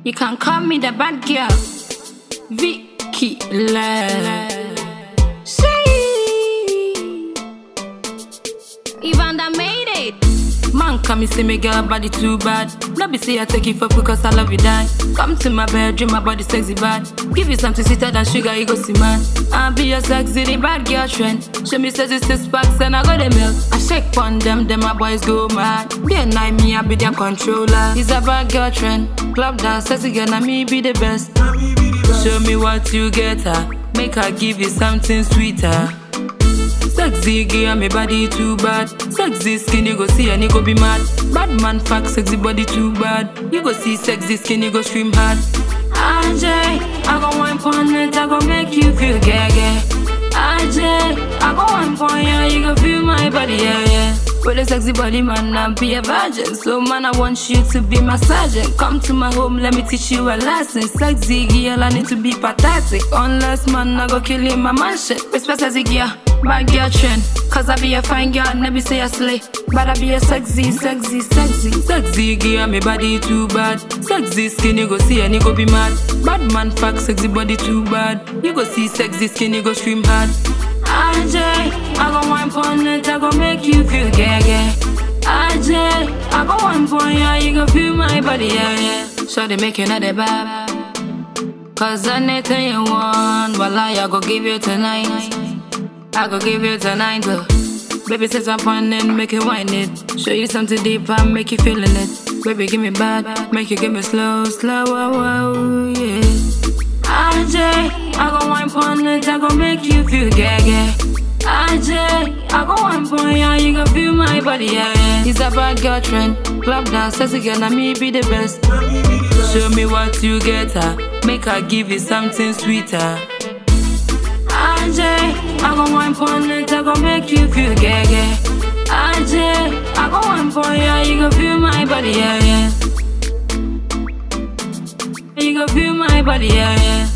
You can call me the bad girl. Vicky Love. Evander made it. Man, come me see me girl body too bad. No be say I take it for because I love you die. Come to my bedroom, my body sexy bad. Give you something sweeter than sugar, you go see man. I'll be your sexy the bad girl trend. Show me sexy six packs and I got the milk. I shake on them, then my boys go mad. Day and night, me I be their controller. It's a bad girl trend. Club dance, sexy girl, and me be the best. Show me what you get her. Make her give you something sweeter. Sexy girl, my body too bad. Sexy skin, you go see and you go be mad. Bad man fuck sexy body too bad. You go see sexy skin, you go scream hard. AJ, I go one point it, I go make you feel gaga. AJ, I go one point, yeah, you go feel my body, yeah, yeah. With a sexy body, man, I'm be a virgin. So, man, I want you to be my sergeant. Come to my home, let me teach you a lesson. Sexy girl, I need to be pathetic. Unless, man, I go kill you in my mansion. Respect sexy girl, bad girl trend. Cause I be a fine girl, never say I slay. But I be a sexy, sexy, sexy. Sexy girl, my body too bad. Sexy skin, you go see and you go be mad. Bad man, fuck sexy body too bad. You go see sexy skin, you go scream hard. AJ, I go one point it, I go make you feel gaga. AJ, I go one point, yeah, you go feel my body, yeah, yeah. So they make you not the bad. Cause anything you want, well, I go give you tonight. I go give you tonight, but Baby, set up on it, make you whine it. Show you something deep and make you feeling it. Baby, give me bad, make you give me slow, slow, wow, wow, yeah. AJ, I go one point it, I go make you feel gaga. AJ, I go one point, yeah, you go feel my body, yeah, yeah. It's a bad girl trend, club dance, sexy girl, and me be the best. Show me what you get her, make her give you something sweeter. AJ, I go one point it, I go make you feel gaga. AJ, I go one point, yeah, you go feel my body, yeah, yeah. You go feel my body, yeah, yeah.